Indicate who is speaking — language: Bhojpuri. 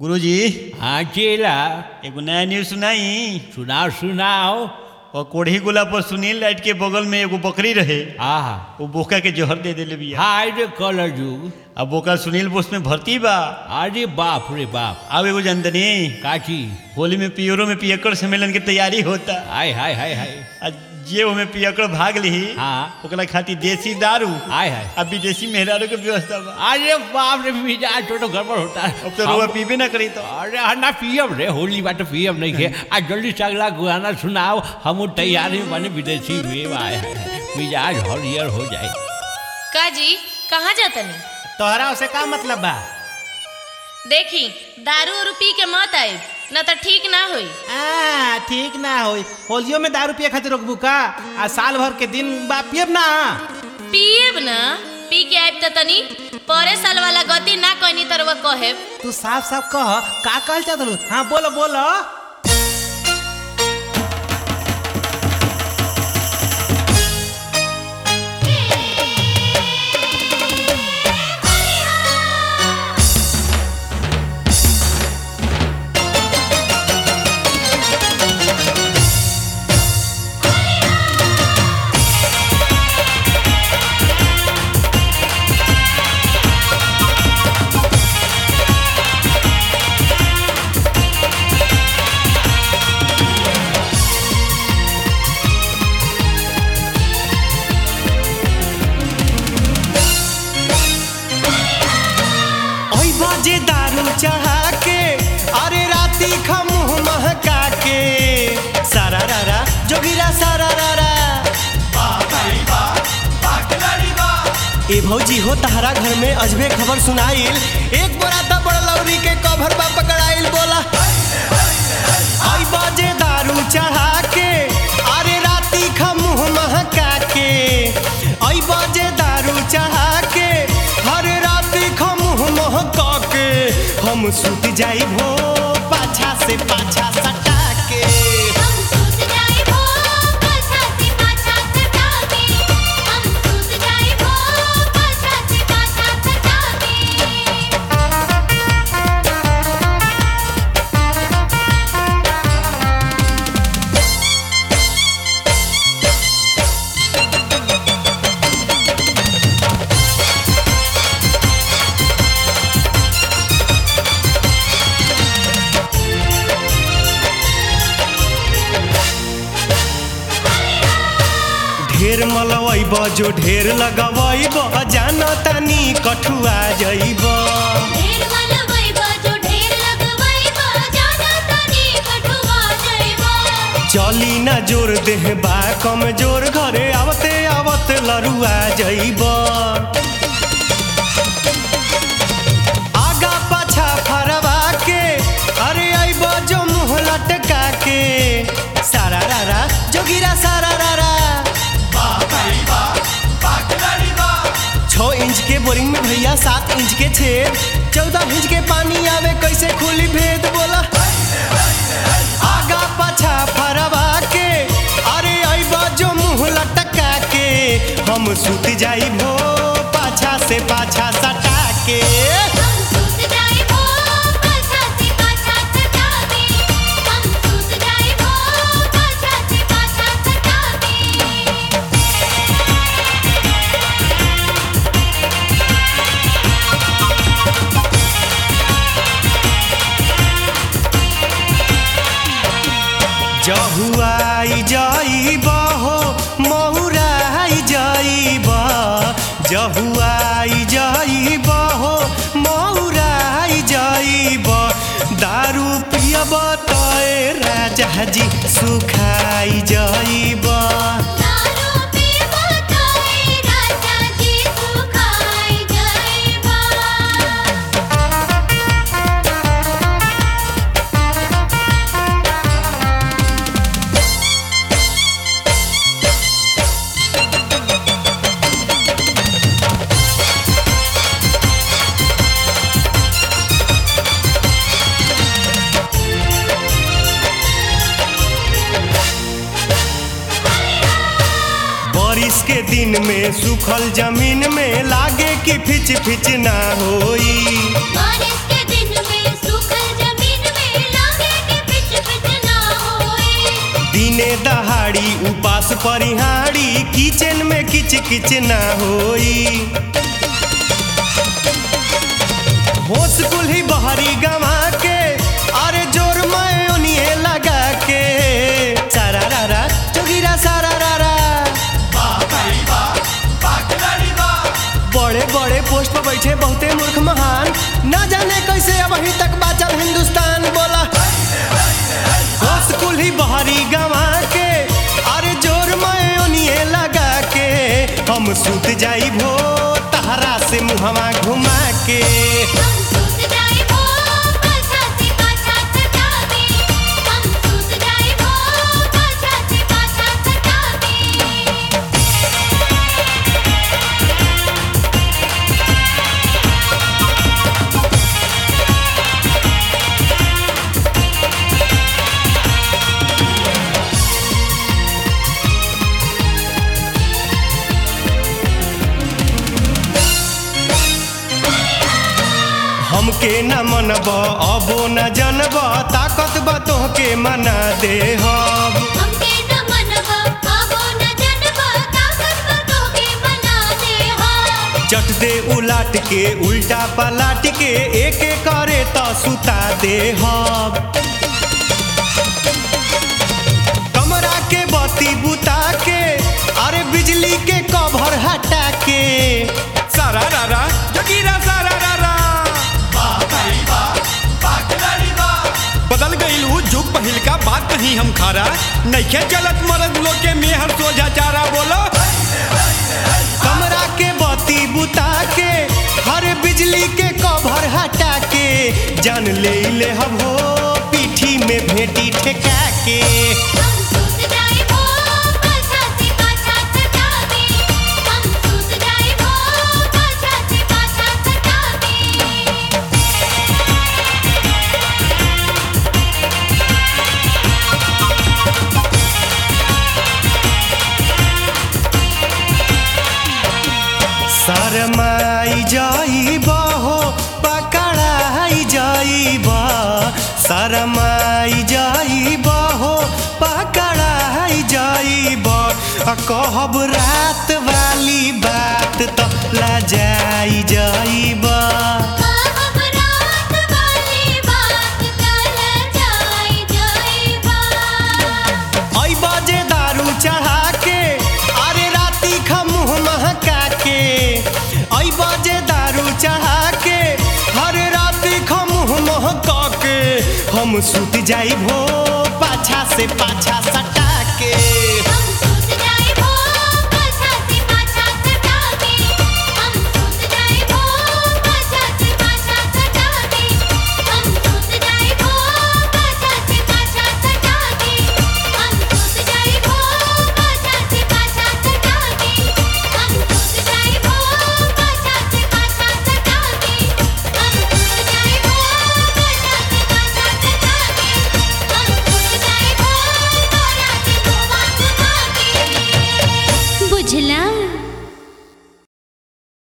Speaker 1: गुरुजी
Speaker 2: हाँ चेला
Speaker 1: एगो नया न्यूज सुनाई
Speaker 2: सुनाओ सुनाओ
Speaker 1: और कोढ़ी गोला पर सुनील लाइट के बगल में एगो बकरी रहे
Speaker 2: आहा
Speaker 1: वो बोका के जहर दे देले बिया
Speaker 2: हाय रे कलर जुग
Speaker 1: अब बोका सुनील बोस में भर्ती बा
Speaker 2: अरे बाप रे बाप
Speaker 1: अब एगो जनतनी
Speaker 2: काची
Speaker 1: होली में पियरो में पियकर सम्मेलन की तैयारी होता
Speaker 2: हाय हाय हाय हाय
Speaker 1: आ जे ओमे पियकर भाग ली
Speaker 2: हाँ
Speaker 1: ओकरा खातिर देसी दारू
Speaker 2: हाय हाय
Speaker 1: अब विदेशी मेहरारू के व्यवस्था बा
Speaker 2: अरे बाप रे मिजाज तो गड़बड़ होता है
Speaker 1: अब तो रुआ पीबे ना करी तो
Speaker 2: अरे हाँ ना पियब रे होली बात पियब नहीं के आ जल्दी से अगला गाना सुनाओ हम तैयार ही बने विदेशी में आए हैं मिजाज हरियर हो जाए
Speaker 3: काजी कहाँ जातनी
Speaker 4: तोहरा उसे का मतलब बा
Speaker 3: देखी दारू उरू पी के मत आए न तो ठीक ना होई
Speaker 4: आ ठीक ना होई होलियो में दारू पिए खातिर रोकबू का आ साल भर के दिन बा पियब ना
Speaker 3: पिएब न पी के आइब त तनी परे साल वाला गति ना कहनी तरवा कहेब
Speaker 4: तू साफ साफ कह का कहल चाहत हाँ बोलो बोलो ओई बाजे दारू चढ़ा के अरे राती खमुह महका के सारा रारा जोगिरा सारा रारा ए भौजी हो तहरा घर में अजबे खबर सुनाइल एक बोरा त बड़ लौरी के कभर बा पकड़ाइल बोला आई बाजे दारू चढ़ा के अरे राती खमुह महका के आई बाजे दारू चढ़ा के हरे राती खमुह महका के हम सुत जाई भो पाछा से पाछा सटा के
Speaker 5: हम सूत जाए वो पाछा से पाछा सटा के हम सूत जाए वो पाछा से पाछा सटा के
Speaker 4: ढेर मलवैब जो ढेर लगवैब जान तनी कठुआ जैब
Speaker 5: ढेर वाला जो ढेर लगवाइबा जाना तनी कठुआ जाइबा
Speaker 4: चली ना जोर देह बा कम जोर घरे आवते आवत लरुआ जैब आगा पाछा फरवा के अरे अइब जो मुँह लटका के सारा रारा जोगिरा सारा रारा छो इंच के बोरिंग में भैया सात इंच के छेद चौदह इंच के पानी आवे कैसे खुली भेद बोला आगा पाछा फरवा के अरे अइबा जो मुँह लटका के हम सुत जाई भो पाछा से पाछा सटा के
Speaker 5: हम सूत जाए वो पाछा से पाछा सटा के हम सूत जाए वो पाछा से पाछा सटा के
Speaker 4: जहुआई जाइब हो महुराई जाइब जहुआई जाइब हो महुराई जाइब दारू पियब तय राजा जी सुखाई जाइब
Speaker 5: दारू पीबा तोय राजा जी सुखाई जाइबा
Speaker 4: बारिश के दिन में सूखल जमीन में लागे कि फिच फिच ना होई
Speaker 5: बारिश के दिन में सूखल
Speaker 4: बाड़ी उपास परिहाड़ी किचन में किच किच ना होई होश कुल्ही बहरी गवा के अरे जोर मैं ओनिए लगा के सारा रारा जोगिरा सारा रारा बड़े बड़े पोस्ट पर बैठे बहुते मूर्ख महान ना जाने कैसे अब अभी तक बाचल हिंदुस्तान बोला होश कुल्ही बहरी गवा के अरे जोर मैं ओनिए लगा के हम सूत जाई भो तहरा से मुहवा घुमा के
Speaker 5: हम सूत जाए वो पाछा से पाछा सटा दे हम सूत जाए वो पाछा से पाछा सटा दे
Speaker 4: हमके न मनब अबो न जनब ताकत बा तोहके मना दे हम
Speaker 5: हमके न मनवा आबो न जनवा ताकत बतो के बना दे हम
Speaker 4: चट दे उलाट के उल्टा पलाट के एक एक करे तो सुता दे हम कमरा के बत्ती बुता के अरे बिजली के कवर हटा के
Speaker 6: सारा रारा जगीरा सारा रारा बदल गईल उ जुग पहिल का बात कहीं हम खारा नइखे चलत मरद लोग के मेहर सोझा चारा बोलो
Speaker 4: कमरा के बत्ती बुता के हर बिजली के कवर हटा के जान ले ले हम हो पीठी में भेटी ठेका के
Speaker 5: हम सूत जाए वो पाछा से पाछा सटा दे हम सूत जाए वो पाछा से पाछा सटा दे
Speaker 4: शरमाई जाइब हो पकड़ाई जाइब शरमाई जाइब हो पकड़ाई जाइब आ कहब रात वाली बात तो लजाई जाइब
Speaker 5: हम रात वाली बात कल जाए जाएबा
Speaker 4: आई बाजे दारू चढ़ा के अरे राती खमुह महका के आई बाजे दारू चढ़ा के हरे राती खमुह महका के हम सूत जाई भो पाछा से पाछा सटा के